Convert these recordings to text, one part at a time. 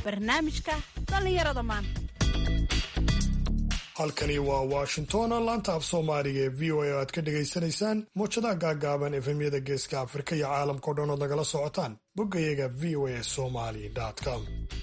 barnaamijka dhallinyarada maanta halkani waa washington laanta af soomaaliga ee v o a aad ka dhegaysanaysaan muwjadaha gaagaaban efemyada geeska afrika iyo caalamkao dhan ood nagala socotaan boggayaga v o a somali com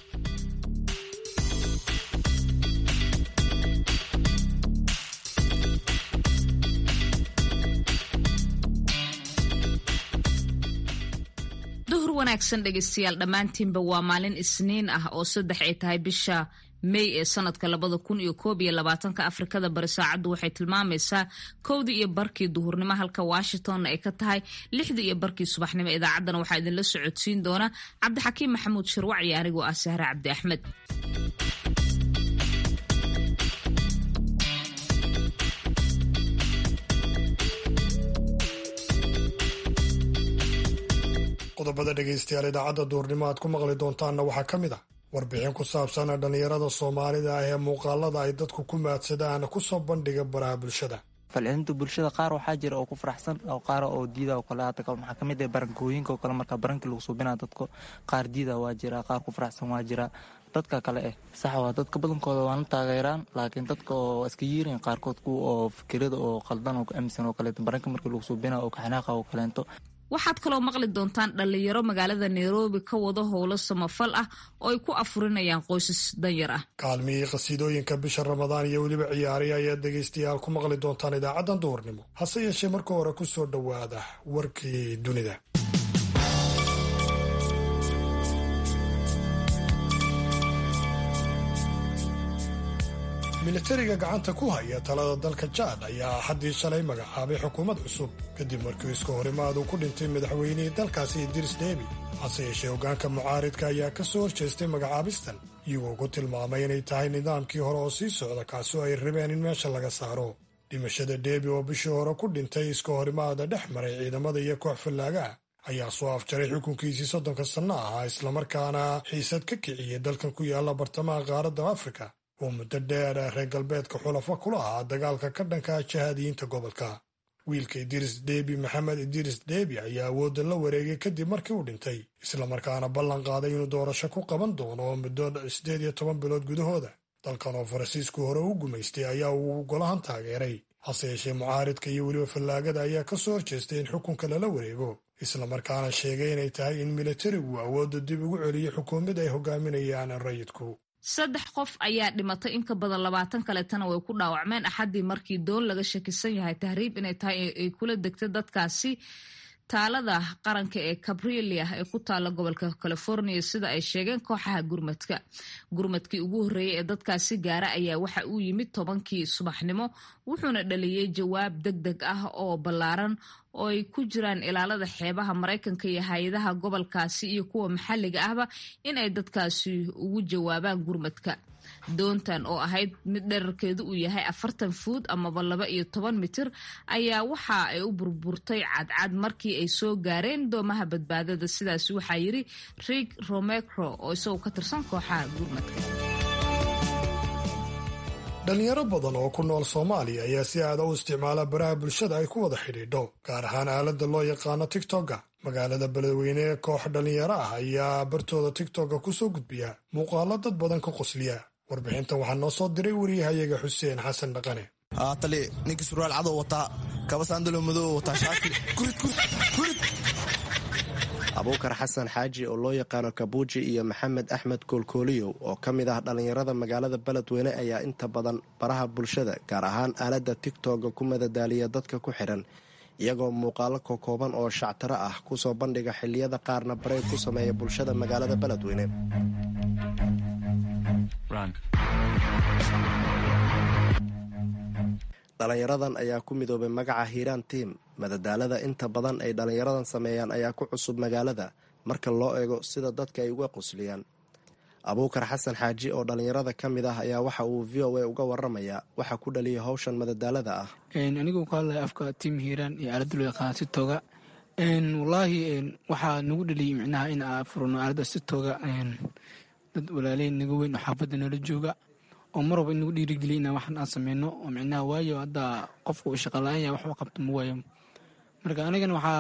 duhur wanaagsan dhegaystayaal dhammaantiinba waa maalin isniin ah oo saddex ay tahay bisha mey ee sanadka labada kun iyo koob iyo labaatanka afrikada bari saacaddu waxay tilmaamaysaa kowdii iyo barkii duhurnimo halka washingtonna ay ka tahay lixdii iyo barkii subaxnimo idaacaddana waxaa idinla socodsiin doona cabdixakiim maxamuud shirwac iyo anigoo ah sahre cabdi axmed qodobada dhegaystayaal idaacadda duurnimo aad ku maqli doontaanna waxaa ka mid ah warbixin ku saabsan dhallinyarada soomaalida ah ee muuqaalada ay dadku ku maadsadaan kusoo bandhiga baraha bulshada falcelinta bulshada qaar waxaa jira oo ku faraxsan oo qaar oo diida oo kale hadda maxaa kamid ah barankooyinka oo kale marka barankii lagu suubinaa dadka qaar diida waa jira qaar ku faraxsan waa jira dadka kale eh sax waa dadka badankooda waana taageeraan laakiin dadka oo iska yiirin qaarkood kuwa oo fikirada oo qaldan oo ku aaminsan oo kaleeto baranka markii lagu suubinaa oo kaxanaaqa oo kaleento waxaad kaloo maqli doontaan dhallinyaro magaalada nairobi ka wada howlo samafal ah oo ay ku afurinayaan qoysas danyar ah kaalmihii qhasiidooyinka bisha ramadaan iyo weliba ciyaari ayaad dhegaystayaal ku maqli doontaan idaacaddan duhurnimo hase yeeshee marka hore ku soo dhowaada warkii dunida militariga gacanta ku haya talada dalka jaad ayaa axaddii shalay magacaabay xukuumad cusub kadib markii iska horimaad uu ku dhintay madaxweynihii dalkaasi idris debi hase yeeshee hoggaanka mucaaridka ayaa ka soo horjeestay magacaabistan iyagoo ku tilmaamay inay tahay nidaamkii hore oo sii socda kaasoo ay rabeen in meesha laga saaro dhimashada debi oo bishii hore ku dhintay iska horimaada dhex maray ciidamada iyo koox fallaagaha ayaa soo afjaray xukunkiisii soddonka sanno ahaa islamarkaana xiisad ka kiciyey dalkan ku yaalla bartamaha qaaradda afrika oo muddo dheer reer galbeedka xulafa kula ahaa dagaalka ka dhanka jihaadiyiinta gobolka wiilka idiris debi maxamed idiris debi ayaa awoodda la wareegay kadib markii uu dhintay islamarkaana ballan qaaday inuu doorasho ku qaban doono muddo siddeed iyo toban bilood gudahooda dalkan oo faransiisku hore u gumaystay ayaa uu golahan taageeray hase yeeshee mucaaridka iyo weliba fallaagada ayaa ka soo horjeestay in xukunka lala wareego islamarkaana sheegay inay tahay in militarigu awoodda dib ugu celiyo xukuumad ay hogaaminayaan rayidku saddex qof ayaa dhimatay in ka badan labaatan kaleetana way ku dhaawacmeen axaddii markii doon laga shakisan yahay tahriib inay tahay ay kula degtay dadkaasi taalada qaranka ee cabrilia ee ku taala gobolka california sida ay sheegeen kooxaha gurmadka gurmadkii ugu horreeyay ee dadkaasi gaara ayaa waxa uu yimid tobankii subaxnimo wuxuuna dhaliyey jawaab deg deg ah oo ballaaran oo ay ku jiraan ilaalada xeebaha maraykanka iyo hay-adaha gobolkaasi iyo kuwa maxalliga ahba in ay dadkaasi ugu jawaabaan gurmadka doontan oo ahayd mid dherarkeedu uu yahay afartan fuud amaba laba iyo toban mitir ayaa waxa ay u burburtay cadcad markii ay soo gaareen doomaha badbaadada sidaas waxaa yiri rig romecro oo isagoo ka tirsan kooxaha gurmadka dhalinyaro badan oo ku nool soomaaliya ayaa si aada u isticmaala baraha bulshada ay ku wada xidhiidho gaar ahaan aaladda loo yaqaano tigtokga magaalada beledweyne ee koox dhallinyaro ah ayaa bartooda tigtokga kusoo gudbiya muuqaalo dad badan ka qosliya warbixintan waxaa noo soo diray wariyahayaga xuseen xasan dhaqane tali ninkii surwaal cadow wataa kaba saandalo madow wataa shaati abuukar xasan xaaji oo loo yaqaano kabuuji iyo maxamed axmed koolkooliyow oo ka mid ah dhallinyarada magaalada beledweyne ayaa inta badan baraha bulshada gaar ahaan aaladda tigtogga ku madadaaliya dadka ku xidhan iyagoo muuqaalo kokooban oo shactaro ah kusoo bandhiga xilliyada qaarna bareeg ku sameeya bulshada magaalada beledweyne dhallinyaradan ayaa ku midoobay magaca hiiraan tiim madadaalada inta badan ay dhallinyaradan sameeyaan ayaa ku cusub magaalada marka loo eego sida dadka ay uga qosliyaan abuukar xasan xaaji oo dhallinyarada ka mid ah ayaa waxa uu v o a uga waramayaa waxa ku dhaliyay howshan madadaalada ah anigu ka hadlaya afka tiim hiiraan iyo aaladda loo yaqaana sitoga wallaahi waxaa nagu dhaliyay micnaha in aa furno aaladda sitoga dad walaaley naga weyn oo xaafadda nala jooga oo mar walba in nagu dhiirigeliya inaan waxan aan sameyno oo micnaha waayo hadda qofka uu shaqala-aan yahay waxba qabto ma waayo marka anigana waxaa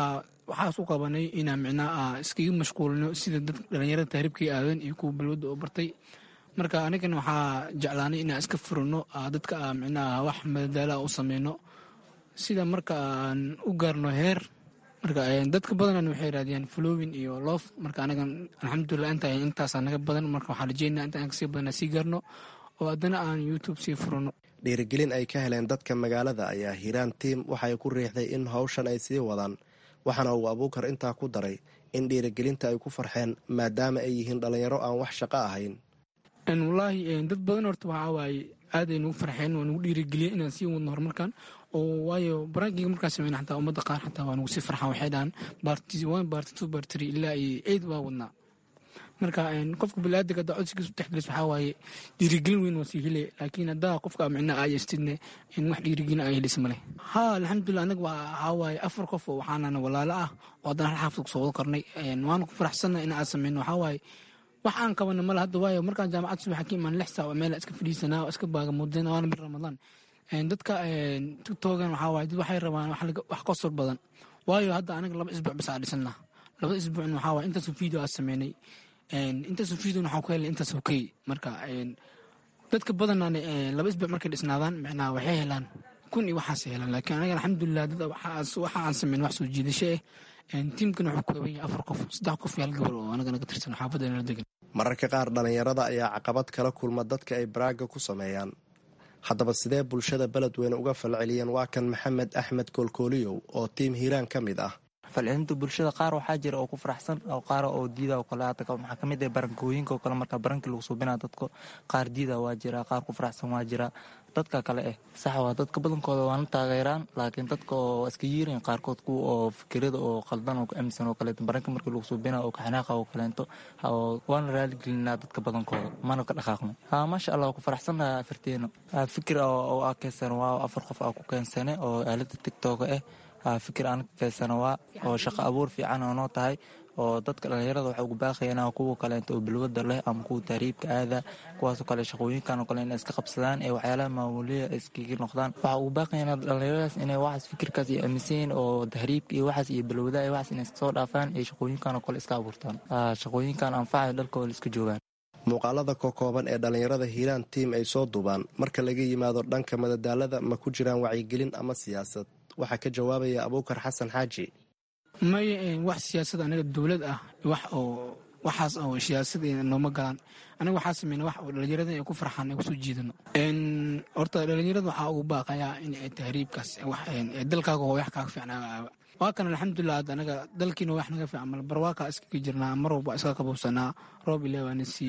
waxaas u qabanay inaan micnaha iskaga mashquulino sida dad dhalinyarada tahriibkii aadan iyo kuwa balwadda oo bartay marka anigana waxaa jeclaanay inaan iska furino dadka micnaha wax madadaalaha u sameyno sida marka aan u gaarno heer marka dadka badanan waxay raadiyaan flowin iyo loof marka anagan alxamdulilah inta intaasaa naga badan marka waxaan rajeynaa inta aan kasii badan sii gaarno oo haddana aan youtube sii furano dhiirigelin ay ka heleen dadka magaalada ayaa hiiraan tiim waxay ku riixday in hawshan ay sii wadaan waxaana uu abuukar intaa ku daray in dhiirigelinta ay ku farxeen maadaama ay yihiin dhallinyaro aan wax shaqo ahayn wallaahi dad badan horta waxaa waaye aaday nugu farxeen waa nugu dhiirigeliyeen inaan sii wadno horumarkan oo waayo barankiga markaan sameyna xataa ummadda qaar xataa waa nugu sii farxaan waxay dhahaan baarti one baarti two baarti three ilaa iyo eid waa wadnaa marka qofka biniaadamka haddaa codsigiisu texgelis waxaa waaye dhiirigelin weyn waa sii hele laakiin haddaa qofka micnaa aayastidne in wax dhiirigelin ay helis male ha alxamdulilah anaga waxaa waaye afar qof oo waxaanana walaalo ah oo haddana hal xaafid kusoo wada karnay waana ku faraxsanna in aan sameyno waxaa waaye wax aan qabana male hadda waayo markaan jaamacad subaxa ka imaan lix saac meel iska fadhiisanaa oo iska baagamuudeen waana bir ramadaan dadka tiktogan waxaa waaye dad waxay rabaan wax qosol badan waayo hadda anaga laba isbuuc bas aa dhisanaa labada isbuucna waxaa waaye intaasoo video aa sameynay intaasoo video waxaan ku helnay intaasoo key marka dadka badanaan laba isbuuc markay dhisnaadaan micnaha waxay helaan kun iyo waxaas helaan laakiin anaga alxamdulilah dad waxa aan sameyn wax soo jiidasho ah tiimkan wuxuu kooban yahay afar qof saddex qof iyo hal gabar oo anaga naga tirsan xaafadda nala degan mararka qaar dhallinyarada ayaa caqabad kala kulma dadka ay baraaga ku sameeyaan haddaba sidee bulshada beledweyne uga falceliyeen waa kan maxamed axmed koolkooliyow oo tiim hiiraan ka mid ah falcelinta bulshada qaar waxaa jira oo ku faraxsan oo qaar oo diida oo kale hadda maxaa kamid ah barankooyinka oo kale marka barankii lagu suubinaa dadka qaar diida waa jira qaar ku faraxsan waa jira dadka kale eh sax waa dadka badankooda waana taageeraan laakiin dadka oo iska yiirin qaarkood kuwa oo fikirada oo qaldan oo amisan oo kaleeto baranka markii lagu suubina oo kaxanaaqa oo kaleento waana raaligelinaa dadka badankooda mana ka dhaqaaqno ha maasha allah waa ku faraxsannaha afarteena fikir oo aa keensan waa afar qof aa ku keensane oo aalada tigtoga ah fikir aan ka keensana waa oo shaqo abuur fiican oo noo tahay oo dadka dhallinyarada waxay ugu baaqayaan kuwa kaleento oo balwada leh ama kuwa tahriibka aada kuwaasoo kale shaqooyinkan oo kale inay iska qabsadaan ee waxyaalaha maamuliya iskaga noqdaan waxaa ugu baaqayaan dhallinyaradaas inay waxaas fikirkaas iyo aaminsan oo tahriibka iyo waxaas iyo balwada iyo waxaas inay soo dhaafaan ee shaqooyinkan oo kale iska abuurtaan shaqooyinkan anfacayo dhalkooda iska joogaan muuqaalada kokooban ee dhallinyarada hiiraan tiim ay soo duubaan marka laga yimaado dhanka madadaalada ma ku jiraan wacyigelin ama siyaasad waxaa ka jawaabaya abuukar xasan xaaji maya wax siyaasad anaga dowlad ah wax oo waxaas oo siyaasad nooma galaan anaga waxaa sameyna wax oo dhalinyarada ay ku farxaan ay kusoo jiidano horta dhalinyarada waxaa ugu baaqayaa in ay tahriibkaas dalkaaga oo wax kaaga fiicnaa waa kan alxamdulilah hadda anaga dalkiina wax naga fiican mal barwaaqa iskaga jirnaa mar walba iska qabowsanaa roob ilaa waana siiyey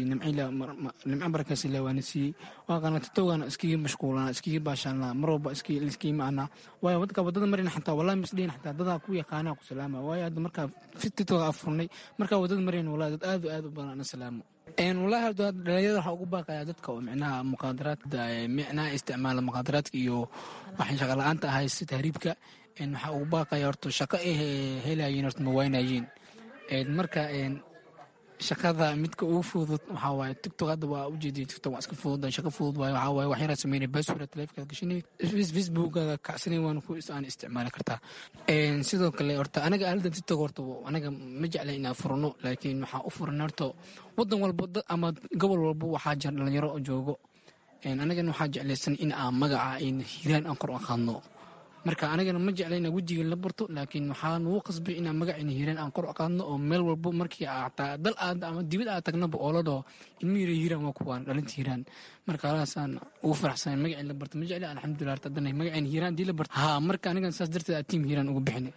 nimco barakaas ilaa waana siiyey waa kana tatowgana iskaga mashquulanaa iskaga baashaanaa mar walba iskaga macanaa waayo wadka wadada marina xataa wallahi misdhihin xataa dadaa ku yaqaanaa ku salaama waayo hadda markaa titoga afurnay markaa wadada marina wallahi dad aad aad u badan ana salaamo wallaahi hadda dhalinyarada waxaa ugu baaqayaa dadka oo micnaha muqaadaraadka micnaha isticmaala muqaadaraadka iyo waxay shaqa la-aanta ahay si tahriibka waxaa ugu baaqaya horta shaqo ay helayeen horta ma waynayeen marka shaqada midka ugu fudud waxaa waaye tiktok hadda waa ujeediya tiktok waa iska fudud shaqo fudud waaye waxaa waaye wax yaraa sameynay baswara taleefonkaad gashanay facebookaada kacsanay waan ku aan isticmaali kartaa sidoo kale horta anaga aaladan tiktok horta anaga ma jecla inaan furno laakiin waxaa u furan horta wadan walba ama gobol walba waxaa jira dhalinyaro joogo anagana waxaa jeclaysan in aan magaca hiiraan aan kor u qaadno marka anigana ma jecla inaa wejiga la barto laakiin waxaa nugu qasbay inaan magacina hiiraan aan kor u qaadno oo meel walbo markii ataa dal aad ama dibad aad tagnaba oo la dhaho ilmo yira hiiraan waa kuwaan dhalinta hiiraan marka alaasaan ugu faraxsan magacii la barto ma jecla alxamdulilah horta haddana magacina hiiraan hadii la barto ha marka anigan saas darteed tiim hiiraan ugu bixinay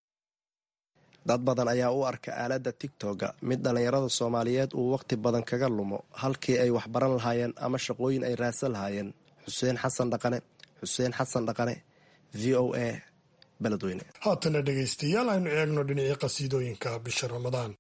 dad badan ayaa u arka aaladda tigtoga mid dhallinyarada soomaaliyeed uu wakhti badan kaga lumo halkii ay waxbaran lahaayeen ama shaqooyin ay raadsan lahaayeen xuseen xasan dhaqane xuseen xasan dhaqane v o a beledweyne haatana dhegaystayaal aynu eegno dhinacii qasiidooyinka bisha ramadaan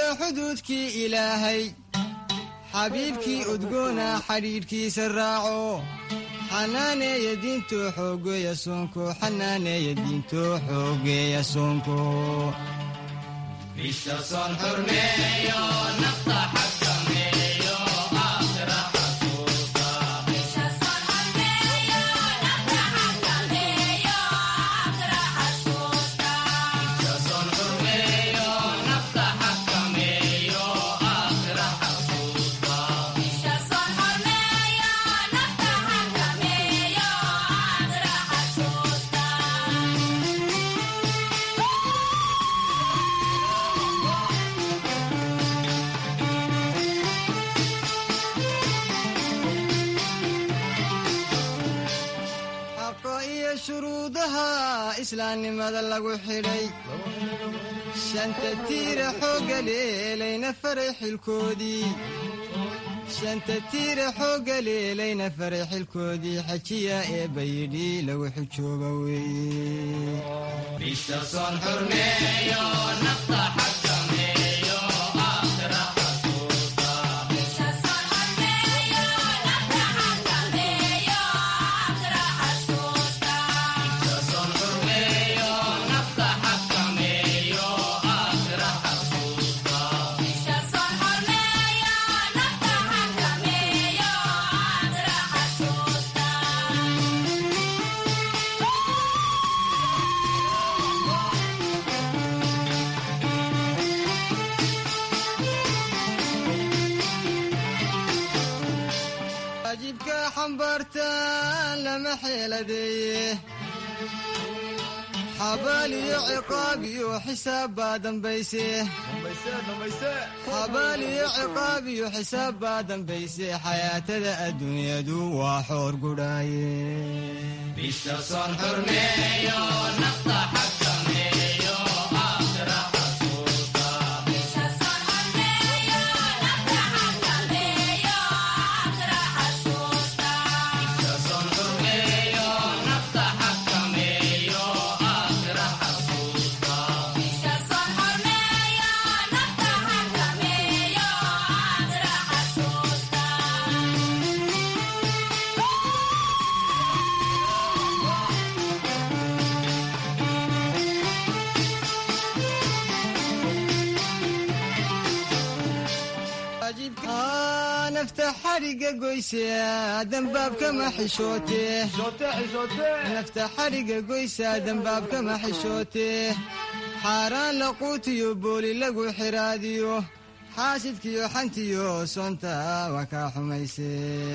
xuduudkii ilaahay xabiibkii udgoona xidhiidhkiisa raaco xanaaneeya diinto xoogeeya soonko xanaaneeya diinto xoogeeya soonko xaqa iyo shuruudaha islaamnimada lagu xidhay shanta tiira xoogga leelayna faray xilkoodii shanta tiira xoogga leelayna faray xilkoodii xajiya ee bayidhi lagu xujooba weeye waajibka xambaartaan lama xeeladeeye xabaal iyo ciqaab iyo xisaab baa dambayse xabaal iyo ciqaab iyo xisaab baa dambayse xayaatada adduunyadu waa xoor gudhaaye Aa, nafta xariga goyse dambaabkama xishoote nafta xariga goysa dambaabkama xishoote xaaraan laquutiyo booli lagu xiraadiyo xaasidkiyo xantiyo soonta waa kaa xumayse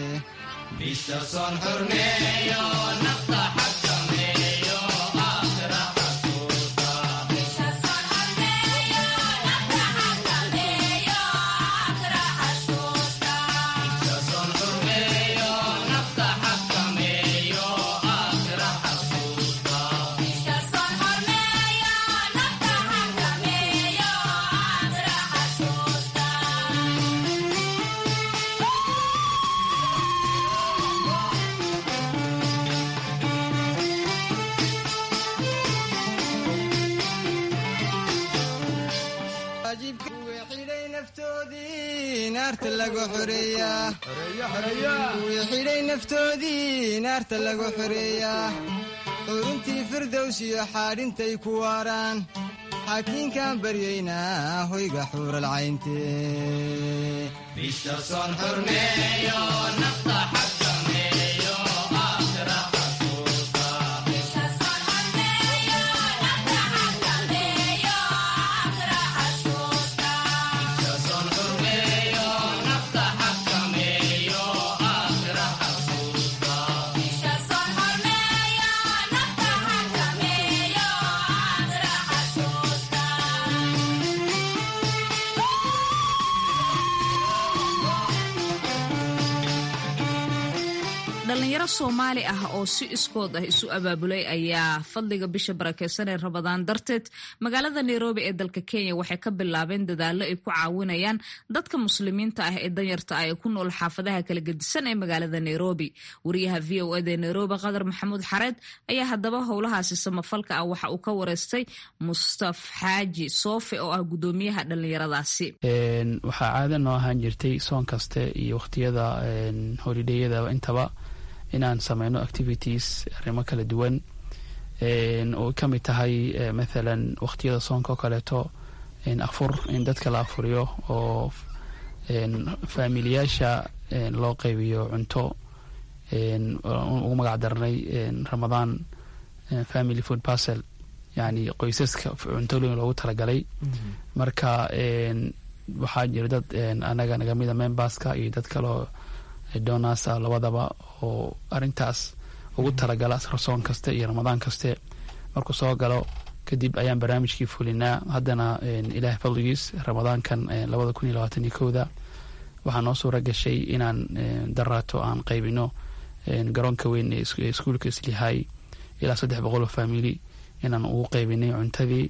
waajibka kuwii xidhay naftoodii naarta lagu xoreeyaa kuwii xidhay naftoodii naarta lagu xoreeyaa xuruntii firdows iyo xaadhintay ku waaraan xaakiinkaan baryaynaa hoyga xuural cayntee dhalinyaro soomaali ah oo si iskood ah isu abaabulay ayaa fadliga bisha barakeysan ee rabadaan darteed magaalada nairobi ee dalka kenya waxay ka bilaabeen dadaallo ay ku caawinayaan dadka muslimiinta ah ee danyarta ah ee ku nool xaafadaha kala gedisan ee magaalada nairobi wariyaha v o eda nairobi qadar maxamuud xareed ayaa haddaba howlahaasi samafalka ah waxa uu ka wareystay mustaf xaaji soofe oo ah gudoomiyaha dhalinyaradaasi waxaa caada noo ahaan jirtay soon kaste iyo wakhtiyada holidheyada intaba inaan sameyno activities arrimo kala duwan oo ka mid tahay mathalan wakhtiyada soonka oo kaleeto afur in dadka la afuriyo oo faamiliyaasha loo qaybiyo cunto ugu magac darnay ramadaan family food parcel yani qoysaska cuntooyin loogu talagalay marka waxaa jira dad anaga nagamida memberska iyo dad kaloo donasa labadaba oo arintaas ugu talagala soon kaste iyo ramadaan kaste markuu soo galo kadib ayaan barnaamijkii fulinaa haddana ilaah fadligiis ramadaankan labada kun iyo labaatan iyo kowda waxaa noo suura gashay inaan daraato aan qaybino garoonka weyn ee iskuulka islihay ilaa saddex boqol oo famili inaan ugu qaybinay cuntadii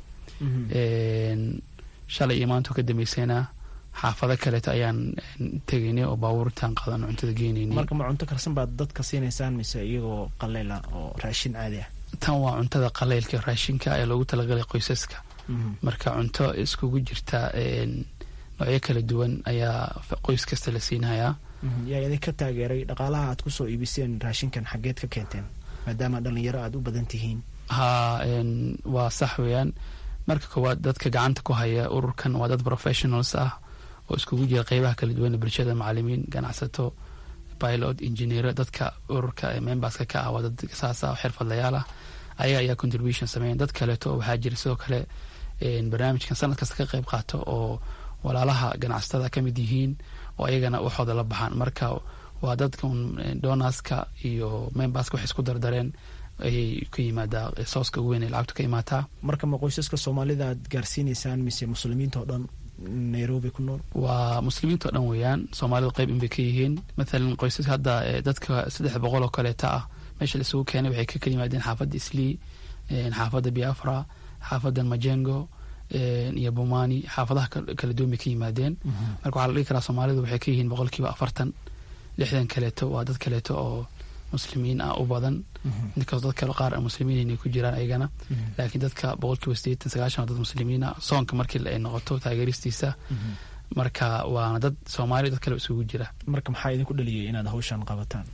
shalay iyo maanta ka dambeysayna xaafado kaleeto ayaan tegaynay oo baabuurtaan qaadan cuntada geenaynay marka ma cunto karsan baad dadka siinaysaan mise iyagoo qaleyla oo raashin caadi ah tan waa cuntada qaleylka raashinka ee loogu talagalay qoysaska marka cunto iskugu jirta noocyo kala duwan ayaa qoys kasta la siinayaa yaa idinka taageeray dhaqaalaha aad kusoo iibiseen raashinkan xaggeed ka keenteen maadaama dhalinyaro aad u badan tihiin ha waa sax weeyaan marka koowaad dadka gacanta ku haya ururkan waa dad professionals ah oo iskugu jira qeybaha kala duwan bulshada macalimiin ganacsato pilot engineer dadka ururka memberska ka ah waa dad saasa xirfadlayaal ah ayaga ayaa contribution sameeyan dad kaleeto waxaa jira sidoo kale barnaamijkan sanad kasta ka qeyb qaato oo walaalaha ganacsatada ka mid yihiin oo ayagana waxooda la baxaan marka waa dadka donaska iyo memberska waxay isku dardareen ayay ka yimaadaa sooska ugu weyn ee lacagtu ka imaataa marka ma qoysaska soomaalida aad gaarsiinaysaan mise muslimiinta oo dhan nairobi ku nool waa muslimiinta oo dhan weeyaan soomaalidu qayb inbay ka yihiin mathalan qoysaska hadda dadka saddex boqol oo kaleeta ah meesha la isugu keenay waxay ka kala yimaadeen xaafadda islii xaafadda biafra xaafadda majengo iyo bomani xaafadaha kala duwan bay ka yimaadeen marka waxaa la dhihi karaa soomaalidu waxay ka yihiin boqolkiiba afartan lixdan kaleeto waa dad kaleeto oo muslimiin ah u badan inkastoo dad kale qaar muslimiin inay ku jiraan ayagana laakiin dadka boqolkiiba sideetan sagaashan waa dad muslimiin ah soonka markii ay noqoto taageeristiisa marka waana dad soomaali dad kale isugu jira marka maxaa idinku dhaliyay inaad hawshan qabataan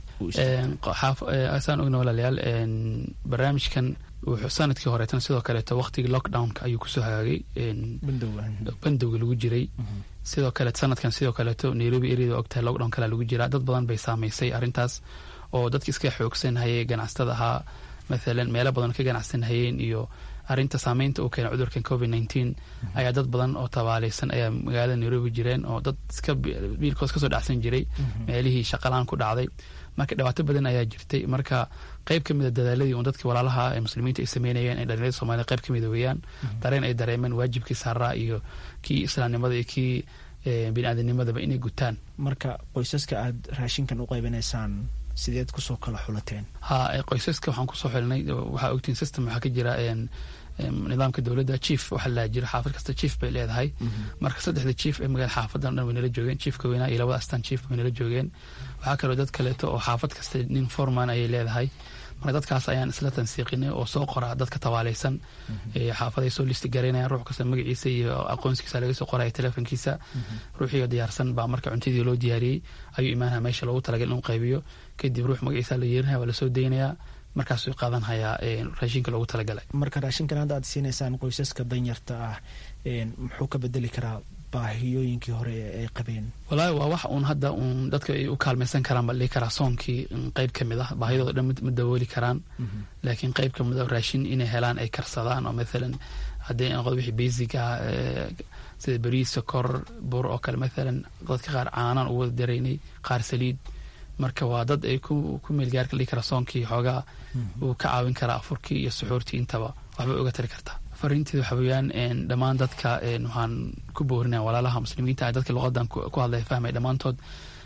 saan ogna walaalayaal barnaamijkan wuxuu sanadkii horeetan sidoo kaleeto waqtigii lockdownka ayuu kusoo hagaagay bandowga lagu jiray sidoo kale sanadkan sidoo kaleeto nairobi areada ogtahay lockdown kala lagu jiraa dad badan bay saameysay arrintaas oo dadki iska xoogsan hayay ganacsatada ahaa mathalan meelo badan ka ganacsan hayeen iyo arrinta saameynta uu keenay cudurkan covid nineteen ayaa dad badan oo tabaaleysan ayaa magaalada nairobi jireen oo dad iska biilkoos kasoo dhacsan jiray meelihii shaqalaan ku dhacday marka dhibaato badan ayaa jirtay marka qayb ka mida dadaaladii un dadkii walaalaha ee muslimiinta ay sameynayeen ee dhalinyarada soomaalida qayb ka mida weeyaan dareen ay dareemeen waajibkii saaraa iyo kii islaamnimada iyo kii biniaadamnimadaba inay gutaan marka qoysaska aad raashinkan u qaybinaysaan sideed kusoo kala xulateen ha qoysaska waxaan kusoo xulinay waxaa ogtiin system waxaa ka jira nidaamka dowladda chief waxaa la jira xaafad kasta chief bay leedahay marka saddexda chief ee magaalada xaafadan dhan way nala joogeen chiefka weynaa iyo labada astaan chief way nala joogeen waxaa kaloo dad kaleeto oo xaafad kasta nin forman ayay leedahay marka dadkaas ayaan isla tansiiqinay oo soo qora dadka tabaaleysan xaafaday soo listi garaynayaan ruux kasta magaciisa iyo aqoonskiisa laga soo qoraya telefonkiisa ruuxiyo diyaarsan baa marka cuntadii loo diyaariyey ayuu imaanaya meesha loogu talagal inuu qaybiyo kadib ruux magaciisa la yeerinaya waa lasoo daynayaa markaasuu qaadan hayaa raashinka loogu talagalay marka raashinkan hadda aad siinaysaan qoysaska danyarta ah muxuu ka bedeli karaa baahiyooyinkii hore ay qabeen wallaahi waa wax uun hadda uun dadka ay u kaalmaysan karaan baa dhihi karaa soonkii qayb ka mid ah baahidooda dhan ma dawooli karaan laakiin qayb ka mid ah raashin inay helaan ay karsadaan oo mathalan haddii noqdo wixii basic ah sida bariis sokor bur oo kale mathalan dadka qaar caanaan ugu wada daraynay qaar saliid marka waa dad ay ku meelgaarka dhihi karaa soonkii xoogaa uu ka caawin karaa afurkii iyo suxuurtii intaba waxbay uga tari kartaa fariinteeda waxa weeyaan dhammaan dadka waxaan ku boorinaya walaalaha muslimiinta dadka luqadan ku hadlaya fahmay dhammaantood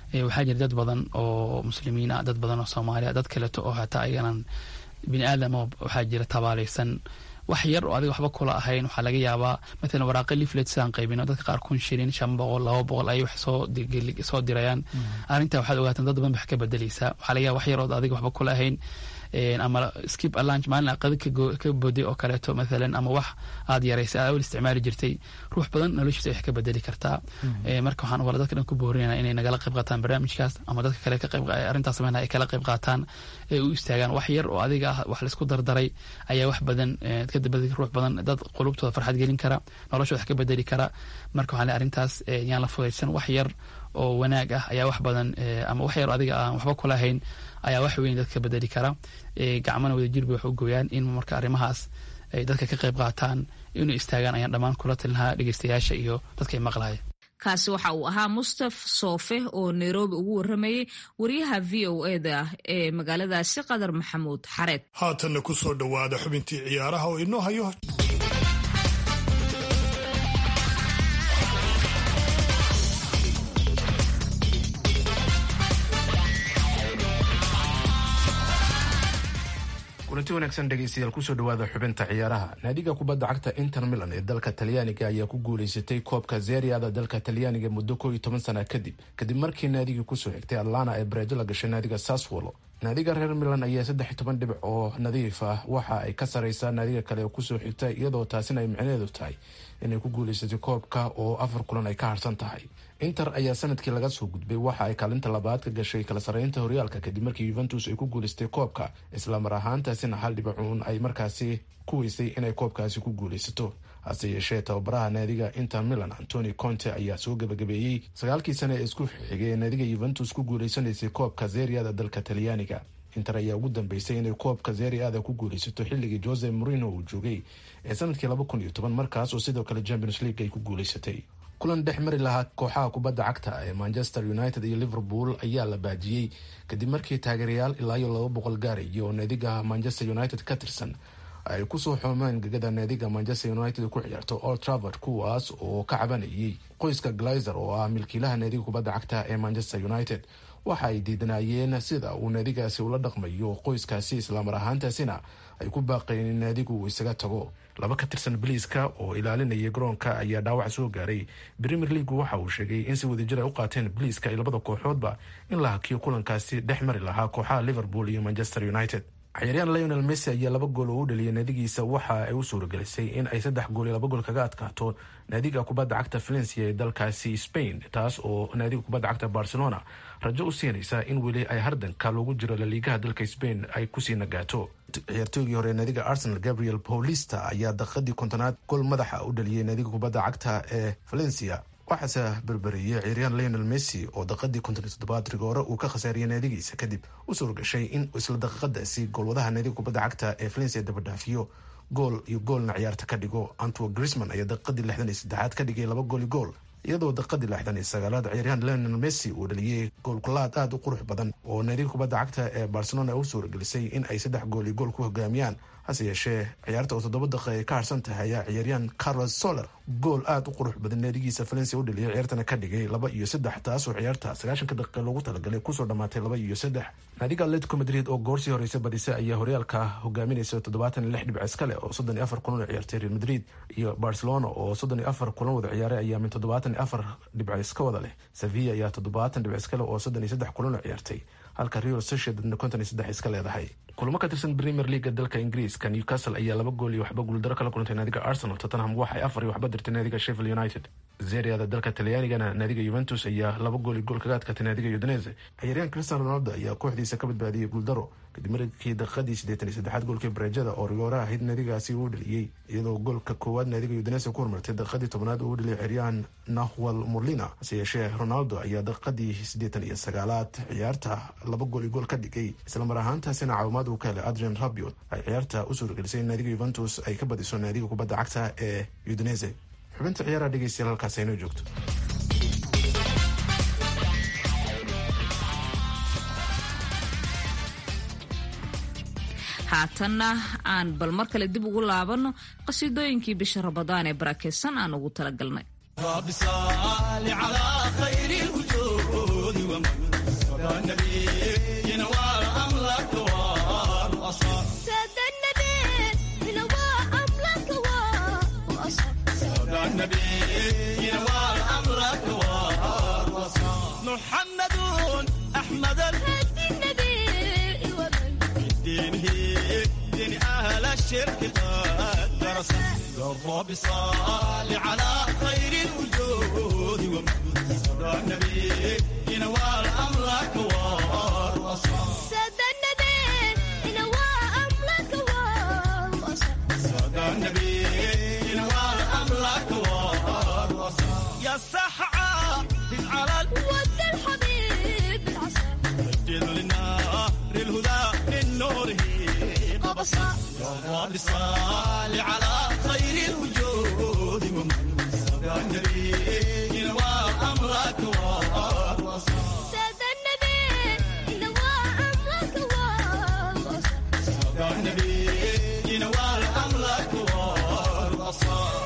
waxaa jira dad badan oo muslimiin ah dad badan oo soomaaliya dad kaleeto oo hataa ayanan bini aadam waxaa jira tabaalaysan wax yar oo adiga waxba kula ahayn waxaa laga yaabaa matalan waraaqa leaflet sidaan qaybino dadka qaar kun shilin shan boqol laba boqol ayay wax soo soo dirayaan arrintaa waxaad ogaataan dad badan ba wax ka bedeleysaa waxaa laga yaaba wax yar oo adiga waxba kula ahayn ama skip alunch maalin aqada ka boday oo kaleeto mathalan ama wax aad yaraysay aad awal isticmaali jirtay ruux badan noloshiisa wax ka bedeli kartaa marka waxaan wala dadka dhan ku boorinayna inay nagala qayb qaataan barnaamijkaas ama dadka kale ka qayb arrintaas sameynaya ay kala qayb qaataan ee u istaagaan wax yar oo adiga ah wax laisku dardaray ayaa wax badan ka dabadi ruux badan dad qulubtooda farxad gelin kara noloshooda wax ka bedeli kara marka waxaan leeyahay arrintaas yaan la fudaysan wax yar oo wanaag ah ayaa wax badan ama wax yar adiga aan waxba kula hayn ayaa wax weyn dadka bedeli kara gacmana wadajir bay wax u gooyaan in marka arrimahaas ay dadka ka qayb qaataan inuu istaagaan ayaan dhammaan kula talinahaa dhegeystayaasha iyo dadka ay maqlaya kaasi waxa uu ahaa mustaf soofe oo nairobi ugu waramayey wariyaha v o eda ee magaaladaasi qadar maxamuud xareed haatanna ku soo dhowaada xubintii ciyaaraha oo inoo hayo kulanti wanaagsan dhegeystayaal kusoo dhawaada xubinta ciyaaraha naadiga kubadda cagta inter milan ee dalka talyaaniga ayaa ku guuleysatay koobka zeriada dalka talyaaniga muddo koo iyo toban sana kadib kadib markii naadigii kusoo xigtay atlana ee bareejo la gashay naadiga saswolo naadiga reer milan ayaa saddex iyo toban dhibic oo nadiif ah waxa ay ka sareysaa naadiga kale oo kusoo xigta iyadoo taasina ay micnaheedu tahay inay ku guuleysatay koobka oo afar kulan ay ka harsan tahay inter ayaa sanadkii laga soo gudbay waxa ay kaalinta labaad ka gashay kala sareynta horyaalka kadib markii yuventus ay ku guuleystay koobka islamar ahaantaasina hal dhibicuun ay markaasi ku weysay inay koobkaasi ku guuleysato hase yeeshee tababaraha naadiga inter milan antoni conte ayaa soo gabagabeeyey sagaalkii sane ee isku xigay ee naadiga yuventus ku guuleysanaysay koobka zeriada dalka talyaaniga inter ayaa ugu dambeysay inay koobka zeriada ku guuleysato xilligii jose morino uu joogay ee sanadkii laba kun iyo toban markaas oo sidoo kale champions league ay ku guuleysatay kulan dhex mari lahaa kooxaha kubadda cagta ee manchester united iyo liverpool ayaa la baajiyey kadib markii taageerayaal ilaa iyo laba boqol gaaraya oo naadiga manchester united ka tirsan ay kusoo xoomeen gegada naadiga manchester united ku ciyaarto old travord kuwaas oo ka cabanayay qoyska glazer oo ah milkiilaha naadiga kubadda cagta ee manchester united waxa ay diidanaayeen sida uu naadigaasi ula dhaqmayo qoyskaasi islaamar ahaantaasina ay ku baaqeen in naadigu uu isaga tago laba ka tirsan baliiska oo ilaalinaya garoonka ayaa dhaawac soo gaaray premier leagu waxa uu sheegay in si wadajir ay u qaateen baliiska iyo labada kooxoodba in la hakiyo kulankaasi dhex mari lahaa kooxaha liverpool iyo manchester united ciyaaryahan lionel messi ayaa laba gool oo u dhaliyay naadigiisa waxa ay u suuragelisay in ay saddex gool iyo laba gool kaga adkaato naadiga kubadda cagta valencia ee dalkaasi spain taas oo naadiga kubadda cagta barcelona rajo u siinaysa in weli ay hardanka loogu jiro laliigaha dalka spain ay kusii nagaato ciyaartoygii hore naadiga arsenal gabriel paulista ayaa daqiiqadii kontonaad gool madaxa u dhaliyay naadiga kubadda cagta ee valencia waxaase berberiyey ciyaaryahan lionel messi oo daqiiqadii konton iyo toddobaad rigoore uu ka khasaariyay naadigiisa kadib u suuragashay in isla daqiiqadaasi goolwadaha naadiga kubadda cagta ee valencia dabadhaafiyo gool iyo goolna ciyaarta ka dhigo antwo grisman ayaa daqiiqadii lixdan iyo saddexaad ka dhigay laba gool iyo gool iyadoo daqiiqadii lixdan iyo sagaalaad ciyaaryahan lionel messi uu dhaliyey goolkulaad aada u qurux badan oo naadiga kubadda cagta ee barcelona u suuragelisay in ay saddex gool iyo gool ku hogaamiyaan hase yeeshee ciyaarta oo toddoba daqiiqa ay ka harsan tahay ayaa ciyaaryahan carlos soler gool aada u qurux badan naadigiisa valencia u dhaliyay ciyaartana ka dhigay laba iyo saddex taasoo ciyaarta sagaashanka daqiiqa loogu talagalay kusoo dhammaatay laba iyo saddex naadiga atletico madrid oo goorsii horeysa badisa ayaa horyaalka hogaaminaysa toddobaatan iyo lix dhibc iskale oo soddon iyo afar kulan oo ciyaartay real madrid iyo barcelona oo soddon iyo afar kulan wada ciyaaray ayaa min toddobaatan iyo afar dhibc iska wada leh sevilla ayaa toddobaatan dhibc iskale oo soddon iyo saddex kulan oo ciyaartay halka real sociedadna konton iyo saddex iska leedahay kulamo ka tirsan premier leaga dalka ingiriiska newcastle ayaa laba gool iyo waxba guuldaro kala kulantay naadiga arsenal tottenham waxay afar iyo waxba dirtay naadiga sheffield united zeriada dalka talyaanigana naadiga juventus ayaa laba gool iyo gool kaga adkaatay naadiga udinese ciyaaryahan cristiano ronaldo ayaa kooxdiisa ka badbaadiyey guuldaro kadib markii daqiiqadii siddeetan iyo saddexaad goolkii bareejada oo rigoora ahayd naadigaasi uu dhaliyey iyadoo goolka koowaad naadiga udinese ku hormartay daqiiqadii tobnaad uu dhaliyay ciyaaryahan nahwal murlina hase yeeshee ronaldo ayaa daqiiqadii siddeetan iyo sagaalaad ciyaarta laba gool iyo gool ka dhigay islamar ahaantaasina caawimaad uu ka helay adrian rabiot ay ciyaarta u suuragelisay in naadiga yuventus ay ka badiso naadiga kubadda cagta ee udinese xubinta ciyaaraha dhegeystayaal halkaas aynoo joogto haatanna aan bal mar kale dib ugu laabanno qasiidooyinkii bisha rabadaan ee barakeysan aan ugu talagalnay رب صل على خير الوجود ومن صدى النبي نوال أملك والأصال ساد النبي نوى أملك وأصل صدى النبي نوال أملك والأصال محمد أحمد هدي النبي ومن الدين هي دين أهل الشرك قد درس الرب صل على خير الوجود ومن صدى النبي ينوال أمرك والوصال ساد النبي نوى أملك وأصل صدى النبي ينوال أمرك والوصال يا سحعة على ود الحبيب العسل الجد للنار الهدى من نوره قبصا يا رب صل على خير الوجود ومن صدى النبي ينوى أمرك والوصال ساد النبي نوى أملك وأصل صدى النبي ينوى أمرك والوصال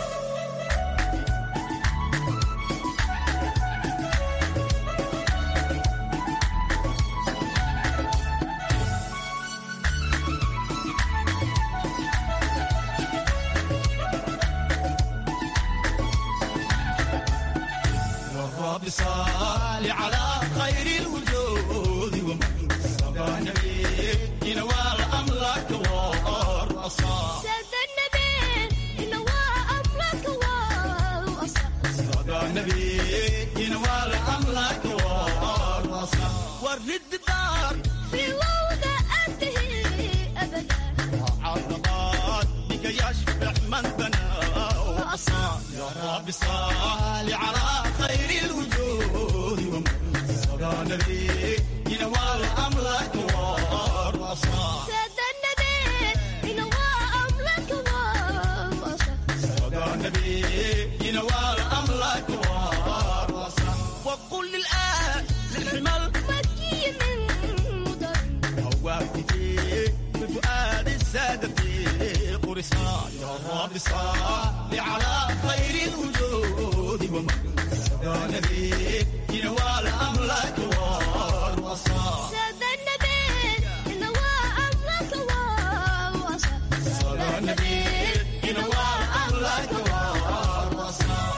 والرب صال على خير الوجود ومن صدى النبي ينوال أمرك والأصال ساد النبي نوى أملك وأصل صدى النبي ينوال أمرك والأصال والرد دار في وضعته أبدا عرضات بك يشفع من بنى وأصال يا رب صال على خير الوجود ومن صدى النبي ينوال أمرك والأصال ساد النبي نوى أملك وأصل صدى النبي ينوال أمرك والأصال وقل للآن للحمل مكي من مدر هواتي بفؤاد السادة قرصان يا رب صل على خير الوجود ومن صدى النبي ينوال أمرك والوصال ساد النبي نوى أملك وأصل صدى النبي ينوال أمرك والوصال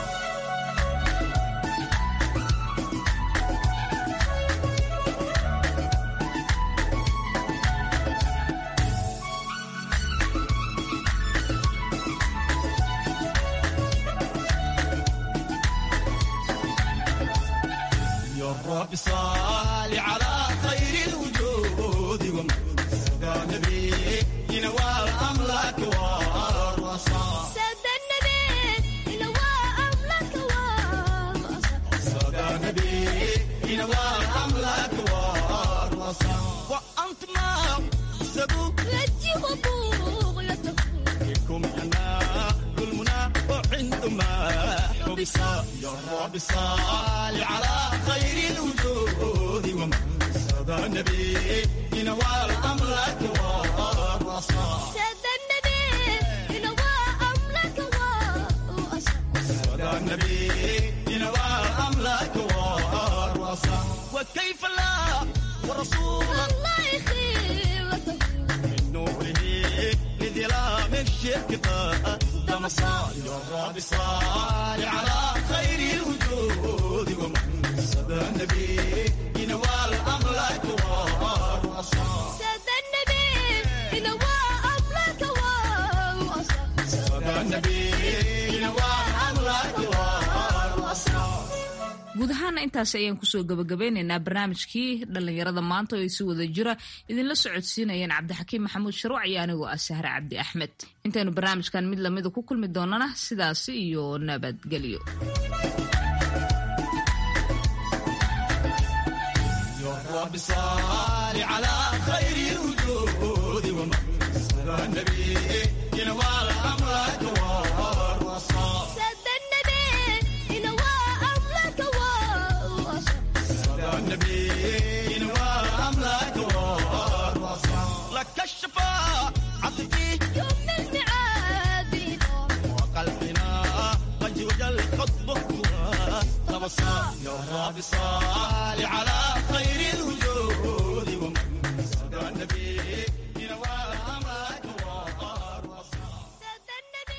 يا رب صل على خير الوجود ومن صدى النبي ينوال أمرك والوصال ساد النبي نوى أملك وأصل صدى النبي ينوال أمرك والوصال وأنت ما سبوك رجي وبغيته بكم أنا كل منى وعندما حبس يا رب صل على خير الوجود ومن صدى النبي ينوال أمرك والوصال ساد النبي نوى أملك وأصل صدى النبي ينوال أمرك والوصال وكيف لا ورسولا الله خيرته من نوره لظلام الشرك قدم صال يا رب صال على خير الوجود ومن صدى النبي ينوال أمرك والوصال ساد النبي نوى أملك وأصل صدى النبي ينوال أمرك والوصال guud ahaana intaas ayaan kusoo gabagabeynaynaa barnaamijkii dhallinyarada maanta oo ay si wada jira idinla socodsiinayeen cabdixakiim maxamuud sharuuc iyo anigoo ah sahre cabdi axmed intaynu barnaamijkan mid lamida ku kulmi doonana sidaasi iyo nabadgelyo يا رب صل على خير الوجود ومن صدى النبي ينوال أمرك والوصال سد النبي نوى أملك وأصل صدى النبي ينوال أمرك والوصال لك الشفاعة عطفي يوم الميعاد وقلبنا قد وجل خطبك يا رب صل على خير الوجود